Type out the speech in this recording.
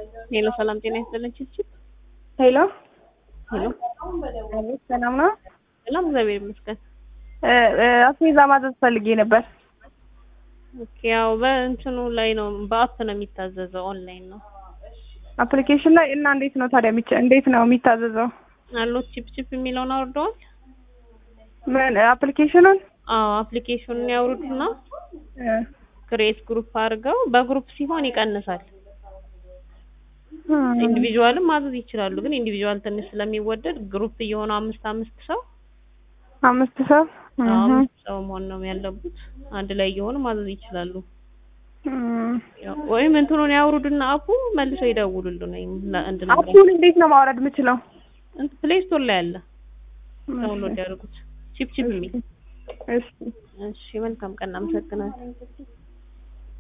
ሄሎ ሰላም ጤና ይስጥልን ችችል ሄሎ ሄሎ አቤት፣ ሰላም ነው? ሰላም እግዚአብሔር ይመስገን። እ እ አስቤዛ ማዘዝ ፈልጌ ነበር። ኦኬ ያው በእንትኑ ላይ ነው በአፕ ነው የሚታዘዘው ኦንላይን ነው አፕሊኬሽን ላይ እና እንዴት ነው ታዲያ የሚቻ እንዴት ነው የሚታዘዘው? አሎት ቺፕ ቺፕ የሚለውን አውርደዋል። ምን አፕሊኬሽኑን? አዎ አፕሊኬሽኑን ያውርዱና እ ክሬት ግሩፕ አድርገው በግሩፕ ሲሆን ይቀንሳል። እም፣ ኢንዲቪዥዋልም ማዘዝ ይችላሉ፣ ግን ኢንዲቪዥዋል ትንሽ ስለሚወደድ ግሩፕ እየሆኑ አምስት አምስት ሰው አምስት ሰው አዎ፣ እህ፣ አምስት ሰው መሆን ነው ያለቡት። አንድ ላይ እየሆኑ ማዘዝ ይችላሉ። እም። ያው ወይም እንትኑን ያውርዱና አፑ መልሰው ይደውሉልን ወይም እንድነግረን አፑን እንዴት ነው ማውረድ የምችለው? ፕሌይ ስቶር ላይ አለ ዳውንሎድ ያድርጉት። ቺፕ ቺፕ የሚል እሺ እሺ መልካም ቀን አመሰግናለሁ